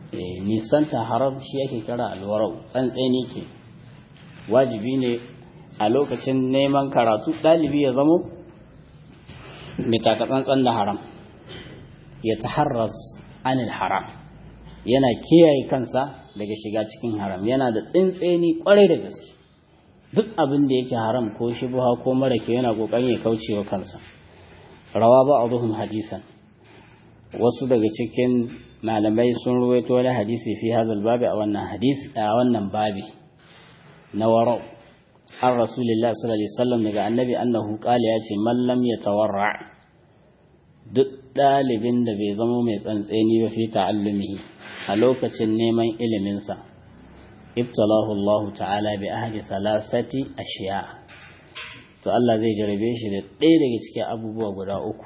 nisanta haram shi yake kira alwarau tsantseni ke wajibi ne a lokacin neman karatu ɗalibi ya zamo mai takatsantsan da haram ya taharras anil haram yana kiyaye kansa daga shiga cikin haram yana da tsintseni kwarai da gaske duk abin da yake haram ko shubha ko mara kyau yana kokarin ya kauce wa kansa rawa ba abuhum hadisan wasu daga cikin malamai sun ruwaito wani hadisi fi hadal babi a wannan hadisi a wannan babi na warau an rasulullah sallallahu alaihi wasallam daga annabi annahu qala ya ce man lam yatawarra duk dalibin da bai zama mai tsantseni ba fi ta'allumihi a lokacin neman iliminsa ibtalahu Allah ta'ala bi ahadi salasati ashiya to Allah zai jarabe shi da ɗaya daga cikin abubuwa guda uku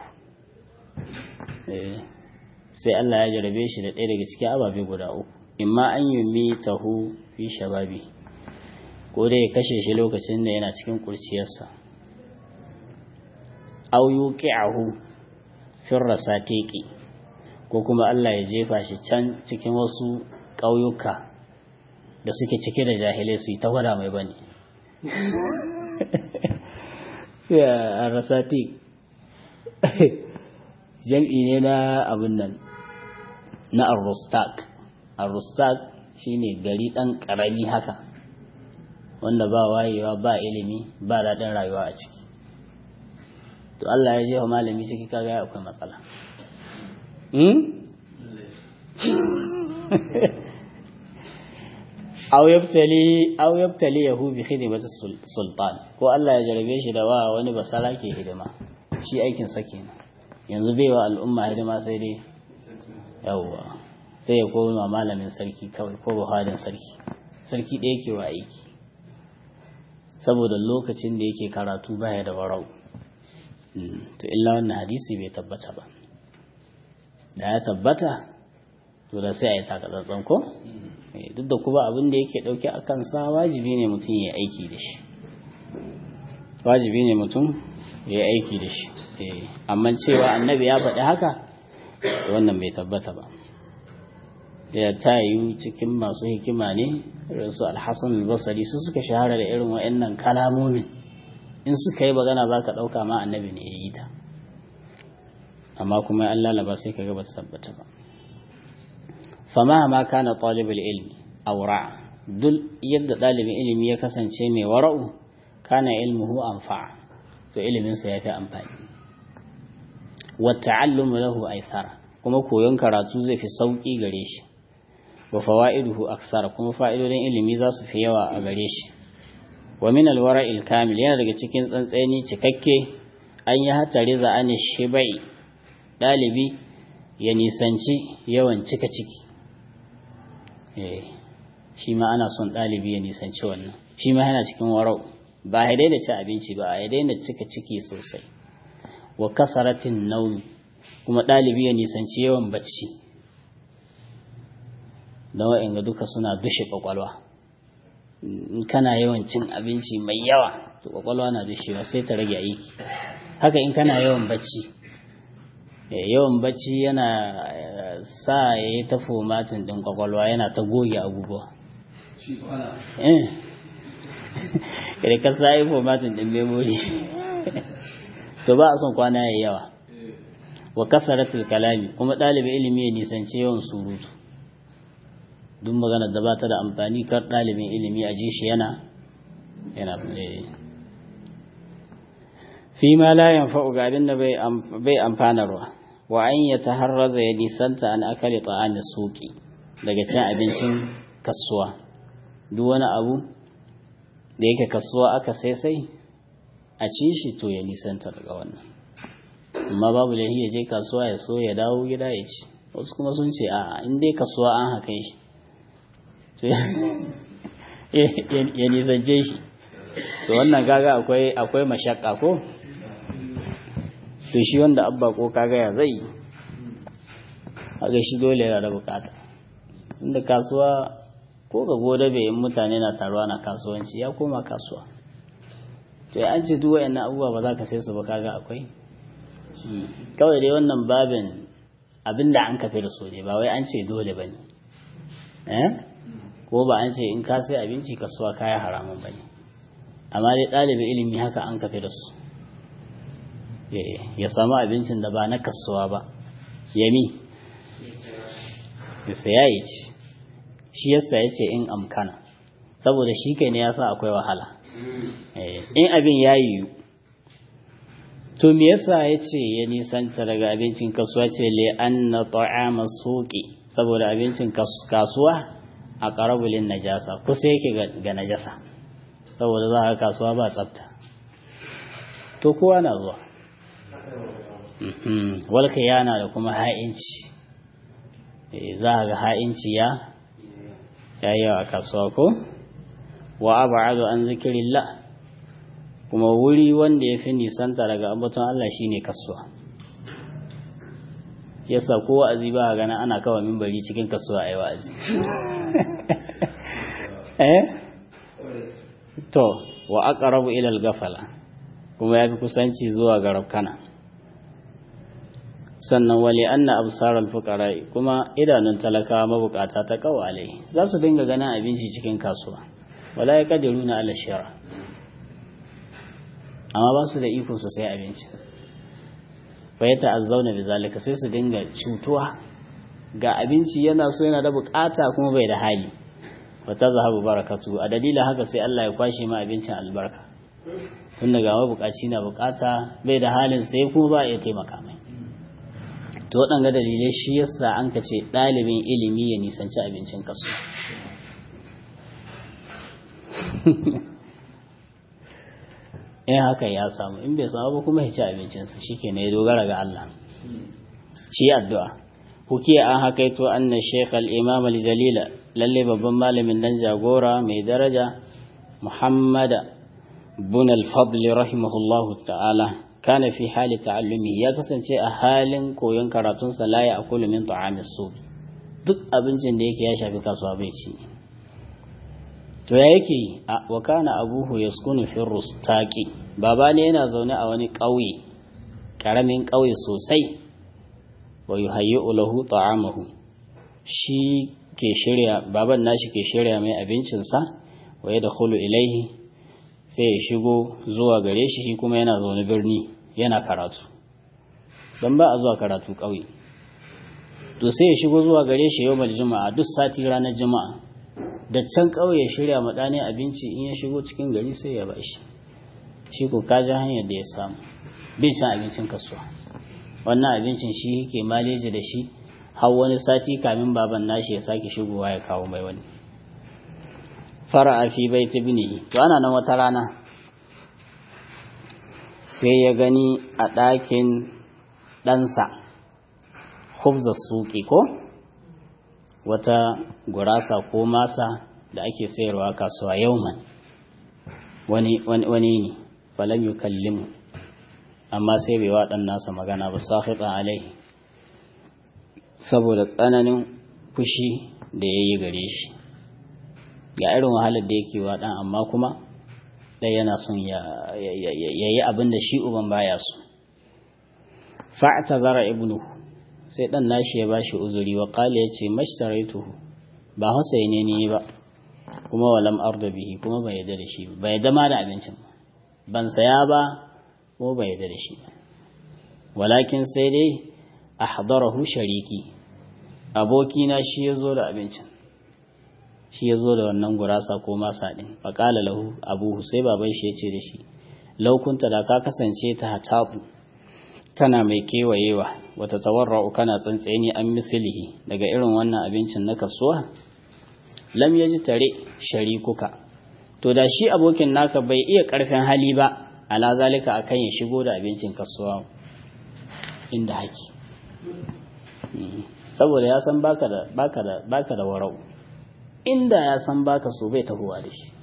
sai Allah ya jarabe shi da ɗaya daga cikin ababe guda uku imma an yi mi tahu fi shababi ko dai ya kashe shi lokacin da yana cikin kurciyarsa au yuqi'ahu fi rasatiqi ko kuma Allah ya jefa shi can cikin wasu ƙauyuka da suke cike da jahilai su yi ta gwada mai bane ya rasatiq jam'i ne na abin nan na arrustak arrustak shine gari ɗan ƙarami haka wanda ba wayewa ba ilimi ba daɗin rayuwa a ciki to Allah ya jefa malami ciki kaga akwai matsala aw yabtali aw yabtali yahu bi khidmati sultan ko Allah ya jarabe shi da wa wani basara ke hidima shi aikin sa kenan yanzu bai wa al'umma hidima sai dai yawwa sai ya koma malamin sarki kawai ko buhadin sarki sarki ɗaya ke wa aiki saboda lokacin da yake karatu baya da warau to illa wannan hadisi bai tabbata ba da ya tabbata to da sai a yi takatsantsan ko duk da kuma abin da yake ɗauke a kansa wajibi ne mutum ya aiki da shi wajibi ne mutum ya aiki da shi amma cewa annabi ya faɗi haka wannan bai tabbata ba ya ta yi cikin masu hikima ne irin su alhassan albasari su suka shahara da irin wa'annan kalamomin in suka yi magana za ka ɗauka ma annabi ne ya yi ta amma kuma an lalaba sai ka ga ba ta tabbata ba fama ma kana talibul ilmi aura duk yadda ɗalibin ilimi ya kasance mai wara'u kana ilmuhu anfa to iliminsa ya fi amfani wa ta'allumu lahu aisara kuma koyon karatu zai fi sauki gare shi wa fawaiduhu aksara kuma fa'idodin ilimi za su fi yawa a gare shi wa min alwara'il kamil yana daga cikin tsantseni cikakke an yi hatari za an shibai dalibi ya nisanci yawan cika ciki eh shi ma ana son dalibi ya nisanci wannan shi ma yana cikin warau ba ya daina ci abinci ba ya daina cika ciki sosai wa kasaratin naumi kuma ɗalibi ya nisanci yawan bacci don wa'in ga duka suna dushe kwakwalwa in kana yawan cin abinci mai yawa to kwakwalwa na dushewa sai ta rage aiki haka in kana yawan bacci yawan bacci yana sa ya yi ta fomatin ɗin kwakwalwa yana ta goge abubuwa kada ka sa yi fomatin ɗin memori to ba a son kwana ya yawa wa kasaratul kalami kuma ɗalibin ilimi ya nisanci yawan surutu duk magana da ba ta da amfani kar ɗalibin ilimi a ji shi yana yana fi ma la yanfa'u ga abin da bai amfanarwa wa an ya taharraza ya nisanta an akali ta'ani suki daga cin abincin kasuwa duk wani abu da yake kasuwa aka sai sai a ci shi to ya nisanta daga wannan amma babu lahi ya je kasuwa ya so ya dawo gida ya ci wasu kuma sun ce a in dai kasuwa an haka shi to ya nisance shi to wannan kaga akwai akwai mashakka ko to shi wanda abba ko kaga ya zai haka shi dole yana da bukata inda kasuwa ko ga gobe bai in mutane na taruwa na kasuwanci ya koma kasuwa to ya an ce duk wayannan abubuwa ba za ka sai su ba kaga akwai kawai dai wannan babin abinda an kafe da so ne ba wai an ce dole ba ne eh ko ba an ce in ka sai abinci kasuwa kaya haramun ba ne amma dai ɗalibin ilimi haka an kafe da su ya samu abincin da ba na kasuwa ba yami ya saya ya ci shi yasa ya ce in amkana saboda shi kai ne ya sa akwai wahala in abin ya yiwu to me yasa ya ce ya nisanta daga abincin kasuwa ce le an na ta'ama suƙi saboda abincin kasuwa a ƙarabulin najasa kusa yake ga najasa saboda za a kasuwa ba tsafta to kowa na zuwa walka yana da kuma ha'inci za a ga ha'inci ya yayi a kasuwa ko wa ab'adu an zikirillah kuma wuri wanda ya fi nisanta daga ambaton Allah shine kasuwa yasa ko wa'azi ba gana ana kawo mimbari cikin kasuwa ai wa'azi eh to wa aqrabu ila al-ghafala kuma yafi kusanci zuwa ga rabkana sannan wali anna absar al-fuqara kuma idanun talakawa mabukata ta kawale za su dinga ganin abinci cikin kasuwa wala yaqdiruna ala shara amma ba su da iko su sai abinci fa ya ta'azzauna bi zalika sai su dinga cutuwa ga abinci yana so yana da bukata kuma bai da hali wa tazhabu barakatu a dalilin haka sai Allah ya kwashe ma abincin albarka tun daga mabukaci na bukata bai da halin sai kuma ba ya taimaka mai to waɗanga dalilai shi yasa an ka ce ɗalibin ilimi ya nisanci abincin kasu in haka ya samu in bai samu ba kuma ya ci abincinsa shi ke ya dogara ga Allah shi addu'a hukiya an hakaito anna sheikh al-imam al-jalila lalle babban malamin dan jagora mai daraja muhammad bin al-fadl rahimahullahu ta'ala kana fi hali ta'allumi ya kasance a halin koyon karatunsa la ya akulu min ta'amis suq duk abincin da yake ya shafi kasuwa bai ci to ya yake wa kana abuhu yaskunu fi rustaqi baba ne yana zaune a wani ƙauye ƙaramin ƙauye sosai wa yuhayyi'u lahu ta'amahu shi ke shirya baban nashi ke shirya mai abincinsa wa yadkhulu ilaihi sai ya shigo zuwa gare shi shi kuma yana zaune birni yana karatu don ba a zuwa karatu ƙauye to sai ya shigo zuwa gare shi yau juma'a duk sati ranar juma'a da can ƙauye shirya maɗane abinci in ya shigo cikin gari sai ya ba shi shi ko kaji hanyar da ya samu bin cin abincin kasuwa wannan abincin shi yake maleji da shi har wani sati kamin baban nashi ya sake shigowa ya kawo mai wani fara'a fi bai ta binihi to ana nan wata rana sai ya gani a ɗakin ɗansa hubza suki ko wata gurasa ko masa da ake sayarwa kasuwa yauman wani wani ne falam yukallimu amma sai bai waɗan nasa magana ba sahiɓa alai saboda tsananin fushi da ya yi gare shi ga irin wahalar da yake waɗan amma kuma ɗaya yana son ya yi abin da shi uban baya so fa'ata zara ibnu sai ɗan nashi ya bashi uzuri wa ƙali ya ce mashtaraitu ba hausa ne ni ba kuma walam arda bihi kuma bai yarda da shi ba yarda ma da abincin ban saya ba ko bai yarda da shi ba walakin sai dai ahdarahu shariki abokina shi ya zo da abincin shi ya zo da wannan gurasa ko masa ɗin faƙala lahu abuhu sai baban shi ya ce da shi laukunta da ka kasance ta hataku kana mai kewayewa wata tawarra'u kana tsantseni an misilihi daga irin wannan abincin na kasuwa lam yaji tare sharikuka to da shi abokin naka bai iya ƙarfin hali ba ala zalika akan ya shigo da abincin kasuwa inda haki saboda ya san baka da baka da baka da warau inda ya san baka so bai tahowa da shi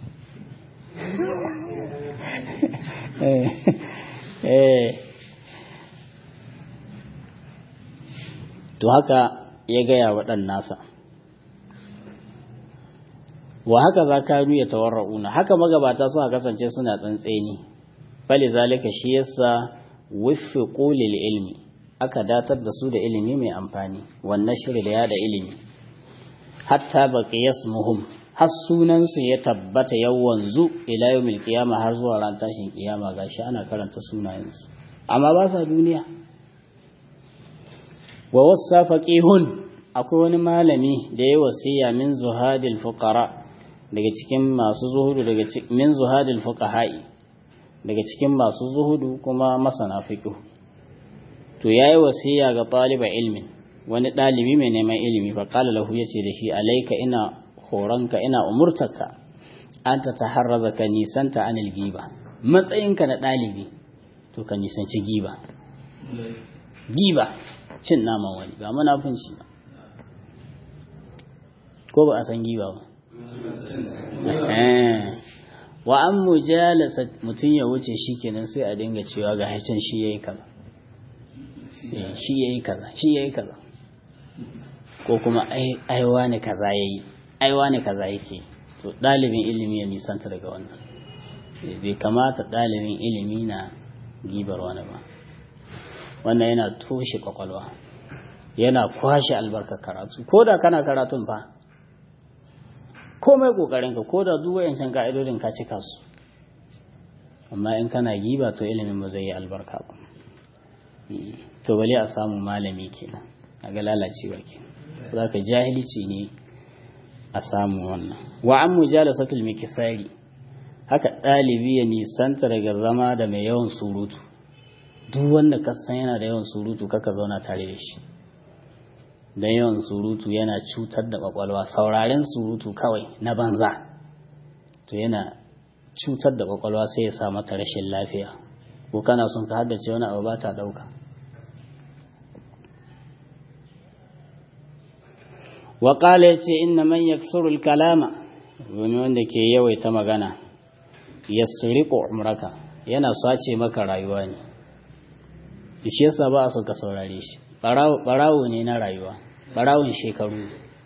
to haka ya gaya wa ɗan nasa wa haka za ka ya tawarra'una haka magabata suna kasance suna tsantseni fali zalika shi yasa wuffiqu lil ilmi aka datar da su da ilimi mai amfani wannan shiri da yada ilimi hatta baqiyas muhum har sunansu ya tabbata yawanzu ila yawmil qiyama har zuwa ran tashin kiyama gashi ana karanta sunayensu amma ba sa duniya wa wasa faqihun akwai wani malami da ya wasiya min zuhadil fuqara daga cikin masu zuhudu daga min zuhadil fuqaha'i daga cikin masu zuhudu kuma masana fiqh to yayi wasiya ga taliba ilmin wani dalibi mai neman ilimi fa qala lahu yace da shi alayka ina horonka ina umurtaka anta taharraza ka nisanta anil giba matsayinka na dalibi to ka nisanci giba giba cin naman wani ba munafunci ba ko ba a san giba ba wa an mujalasa mutum ya wuce shi kenan sai a dinga cewa ga haicin shi yayi kaza shi yayi kaza shi yayi kaza ko kuma ai wani kaza yayi ai wani kaza yake to dalibin ilimi ya nisanta daga wannan bai kamata dalibin ilimi na gibar wani ba wannan yana toshe kwakwalwa yana kwashe albarkar karatu ko da kana karatun fa komai kokarinka ko da duk wayancan ka'idodin ka cika su amma in kana giba to ilimin ba zai yi albarka ba to bale a samu malami kenan a ga lalacewa kenan za ka jahilci ne a samu wannan wa an mujalasatul mikisari haka ɗalibi ya nisanta daga zama da mai yawan surutu duk wanda ka san yana da yawan surutu kaka zauna tare da shi don yawan surutu yana cutar da kwakwalwa sauraren surutu kawai na banza to yana cutar da kwakwalwa sai ya sa mata rashin lafiya ko kana son ka haddace wani abu ba ta ɗauka waƙala ya ce inna man yaksurul kalama wani wanda ke yawaita magana ya umraka yana sace maka rayuwa ne shi yasa ba a son ka saurare shi barawo ne na rayuwa barawon shekaru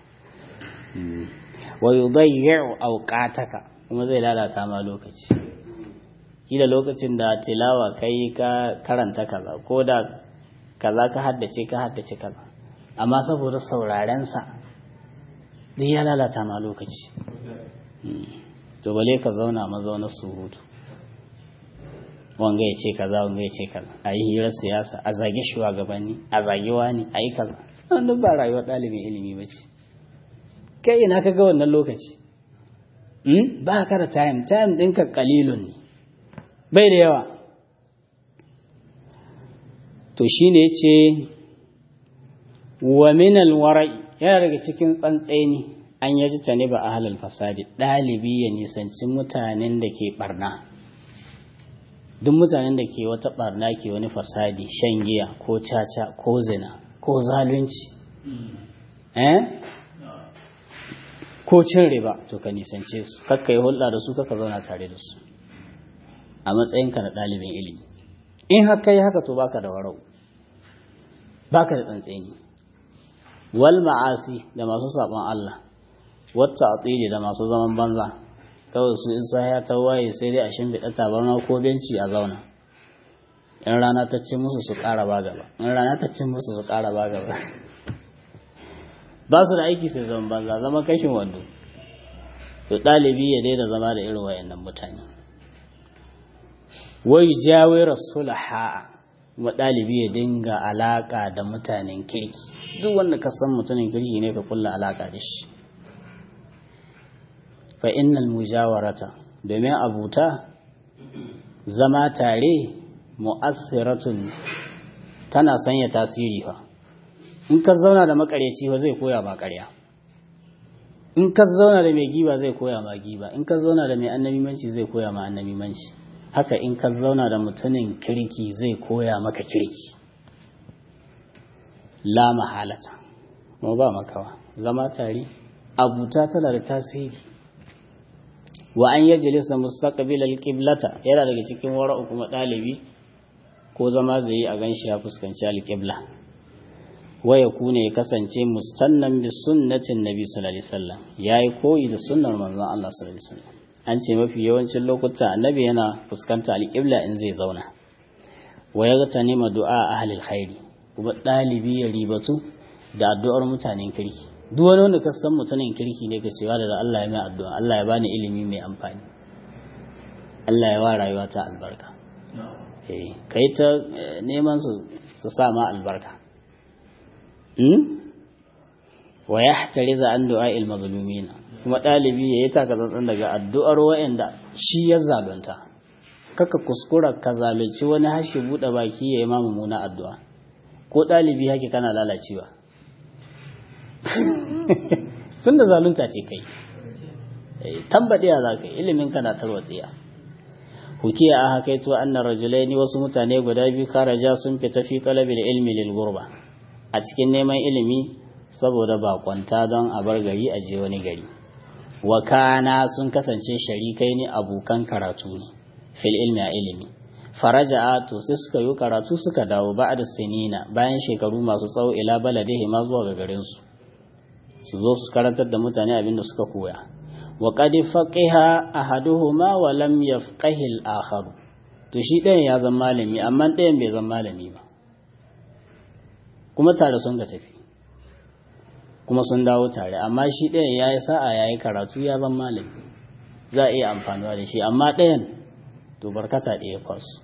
wa yudayyi'u awqataka kuma zai lalata ma lokaci kila lokacin da tilawa kai ka karanta kaza ko da kaza ka haddace ka haddace kaza amma saboda sauraren sa duk ya lalata ma lokaci to bale ka zauna mazaunar surutu wanga ya ce kaza wanga ya ce kaza a yi hirar siyasa a zage shugabanni a zage wani a yi kaza wannan ba rayuwar ɗalibin ilimi ba ce kai ina ka ga wannan lokaci ba ka da time time ɗinka kalilun ne bai da yawa to shi ne ce wa minal wara'i yana daga cikin tsantseni an yaji ta ne ba a halal fasadi ɗalibi ya nisanci mutanen da ke barna duk mutanen da ke wata barna ke wani fasadi shan giya ko caca ko zina ko zalunci eh ko cin riba to ka nisance su kakka yi hulɗa da su kakka zauna tare da su a matsayinka na ɗalibin ilimi in haka yi haka to baka da warau baka da tsantseni wal ma'asi da masu saɓon Allah wata atsili da masu zaman banza kawai su isa ya ta waye sai dai a shimfiɗa tabarma ko benci a zauna in rana ta ci musu su ƙara ba gaba in rana ta ci musu su ƙara ba gaba ba su da aiki sai zaman banza zama kashin wando to ɗalibi ya daina zama da irin wayannan mutane wai jawe rasulaha kuma ɗalibi ya dinga alaƙa da mutanen kirki duk wanda ka san mutumin kirki ne ka kulla alaƙa da shi fa innal mujawarata domin abuta zama tare mu'assiratun tana sanya tasiri fa in ka zauna da makaryaci ba zai koya ma ƙarya in ka zauna da mai giba zai koya ma giba in ka zauna da mai annabimanci zai koya ma annabimanci haka in ka zauna da mutumin kirki zai koya maka kirki la mahalata kuma ba makawa zama tare abuta tana da tasiri wa an yajlis da mustaqbil alqiblata yana daga cikin wara'u kuma dalibi ko zama zai yi a ganshi ya fuskanci alqibla wa yakuna ya kasance mustannan bi sunnatin nabi sallallahu alaihi wasallam yayi koyi da sunnar manzon Allah sallallahu alaihi wasallam an ce mafi yawancin lokuta annabi yana fuskanta alqibla in zai zauna wa yaghta nima du'a ahli alkhairi kuma dalibi ya ribatu da addu'ar mutanen kirki duk wani wanda ka san mutumin kirki ne ka cewa da Allah ya mai addu'a Allah ya bani ilimi mai amfani Allah ya wa rayuwa ta albarka eh kai ta neman su su sa ma albarka hmm wa yahtariza an du'a'il mazlumina kuma dalibi yayi taka tsantsan daga addu'ar wa'anda shi ya zalunta kaka kuskura ka zalunci wani hashi bude baki yayi ma mumuna addu'a ko dalibi hake kana lalacewa tunda zalunta ce kai tambadiya za ka yi ilimin kana tarwatsiya hukiya a hakaito anna rajulaini wasu mutane guda biyu karaja sun fita fi talabil ilmi lil gurba a cikin neman ilimi saboda bakwanta don a bar gari a je wani gari wa kana sun kasance sharikai ne abokan karatu ne fil ilmi a ilimi faraja to sai suka yi karatu suka dawo ba'da sinina bayan shekaru masu tsawo ila baladihi ma zuwa ga garin su su zo su karantar da mutane abinda suka koya wa qad faqiha ahaduhuma wa lam yafqahi al-akhar to shi ɗayan ya zama malami amma ɗayan bai zama malami ba kuma tare sun ga tafi kuma sun dawo tare amma shi ɗayan ya yi sa'a ya yi karatu ya zama malami za a iya amfanuwa da shi amma ɗayan to barkata ɗaya kwasu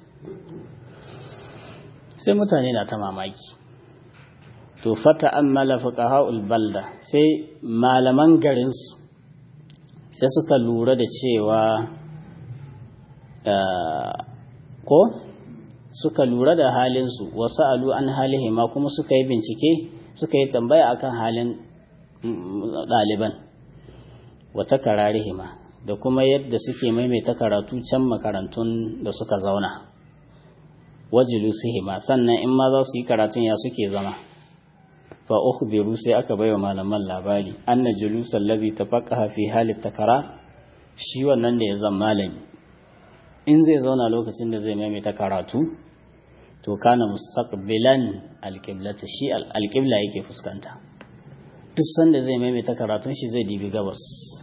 sai mutane na ta mamaki to fata ammala fuqaha'ul balda sai malaman garinsu sai suka lura da cewa ko suka lura da halinsu wasu alu an halihima kuma suka yi bincike suka yi tambaya akan halin ɗaliban wata kararihima da kuma yadda suke maimaita karatu can makarantun da suka zauna wajilusihima sannan in ma za su yi karatun ya suke zama fa ukhbiru sai aka baiwa malaman labari anna julusal ladhi tafaqaha fi halit takara shi wannan da ya zama malami in zai zauna lokacin da zai maimaita karatu to kana mustaqbilan alqiblata shi alqibla yake fuskanta duk sanda zai maimaita karatun shi zai dibi gabas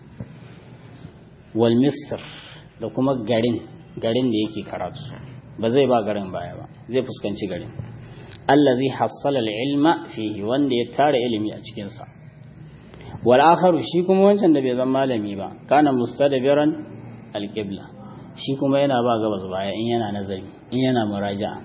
wal misr da kuma garin garin da yake karatu ba zai ba garin baya ba zai fuskanci garin allazi hassala al-ilma fihi wanda ya tara ilimi a cikin sa wal akharu shi kuma wancan da bai zama malami ba kana mustadbiran al-qibla shi kuma yana ba gabas baya in yana nazari in yana muraja'a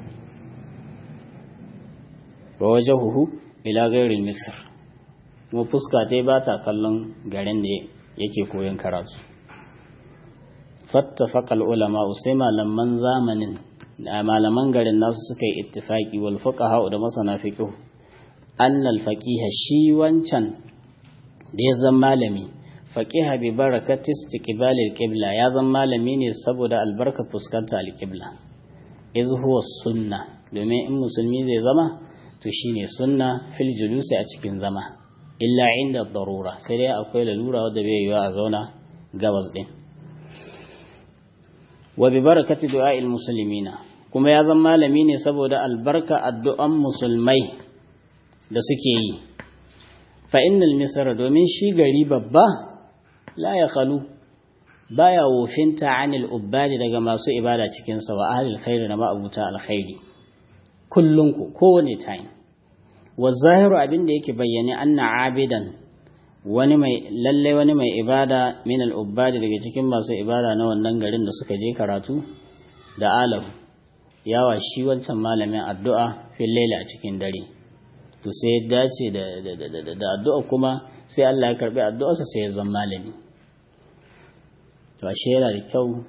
wa wajhuhu ila ghairi misr kuma fuska ta ba ta kallon garin da yake koyon karatu fattafaqa al-ulama sai malaman zamanin malaman garin nasu suka yi ittifaki wal fuqaha da masana fiqh anna al faqiha shi wancan da ya zama malami faqiha bi barakati istiqbal al qibla ya zama malami ne saboda albarka fuskanta al qibla iz huwa sunna domin in musulmi zai zama to shine sunna fil julusi a cikin zama illa inda darura sai dai akwai lalura wadda bai yiwa a zauna gabas din wa bi barakati du'a'il muslimina kuma ya zama malami ne saboda albarka addu'an musulmai da suke yi fa innal misra domin shi gari babba la ya khalu baya wofinta anil ubbadi daga masu ibada cikin sa wa ahlil khairi da ma'abuta alkhairi kullun ku kowane time wa zahiru abinda yake bayyane anna abidan wani mai lalle wani mai ibada min al-ubbadi daga cikin masu ibada na wannan garin da suka je karatu da alahu yawa shi wancan malamin addu'a fil laila a cikin dare to sai ya dace da da addu'a kuma sai Allah ya karbi addu'arsa sai ya zama malami to ashe yana da kyau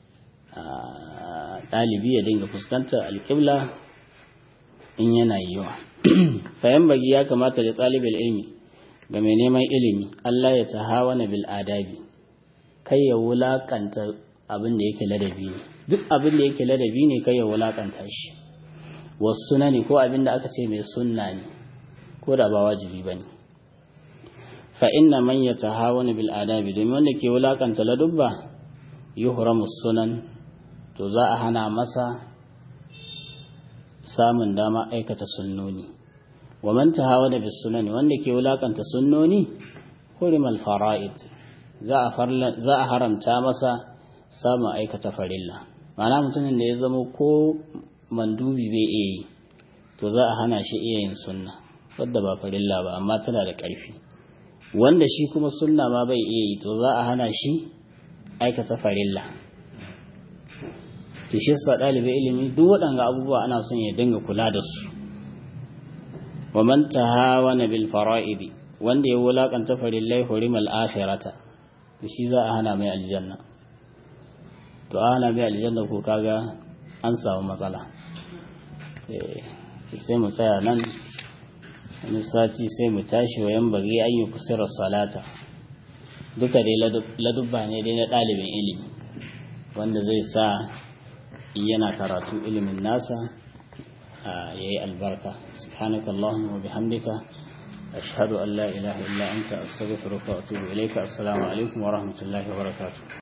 ɗalibi ya dinga fuskantar alƙibla in yana yiwa fayan bagi ya kamata da ɗalibin ilmi ga mai neman ilimi Allah ya tahawana bil adabi kai ya wulakanta abin da yake ladabi ne duk abin da yake ladabi ne kai ya wulakanta shi wasu ne ko abin da aka ce mai sunna ne ko da ba wajibi ba ne fa inna man ya tahawana bil adabi domin wanda ke wulakanta ladubba yuhramu sunan to za a hana masa samun dama aikata sunnoni wa man tahawana bis sunani wanda ke wulakanta sunnoni hurimal fara'id za a za a haramta masa samun aikata farilla ma'ana mutumin da ya zama ko mandubi bai iya yi to za a hana shi iya yin sunna wadda ba farilla ba amma tana da ƙarfi wanda shi kuma sunna ma bai iya yi to za a hana shi aikata farilla to shi sa ɗalibin ilimi duk waɗanga abubuwa ana son ya dinga kula da su wa man tahawana bil fara'idi wanda ya wulakanta farillai hurimal akhirata to shi za a hana mai aljanna to a hana mai aljanna ko kaga an samu matsala eh sai mu tsaya nan wani sati sai mu tashi wa yan bari an yi kusurar salata duka dai ladubba ne dai na ɗalibin ilimi wanda zai sa yana karatu ilimin nasa ya yi albarka subhanaka Allahumma wa bihamdika ashhadu an la ilaha illa anta astaghfiruka wa atubu ilayka assalamu alaikum wa rahmatullahi wa barakatuh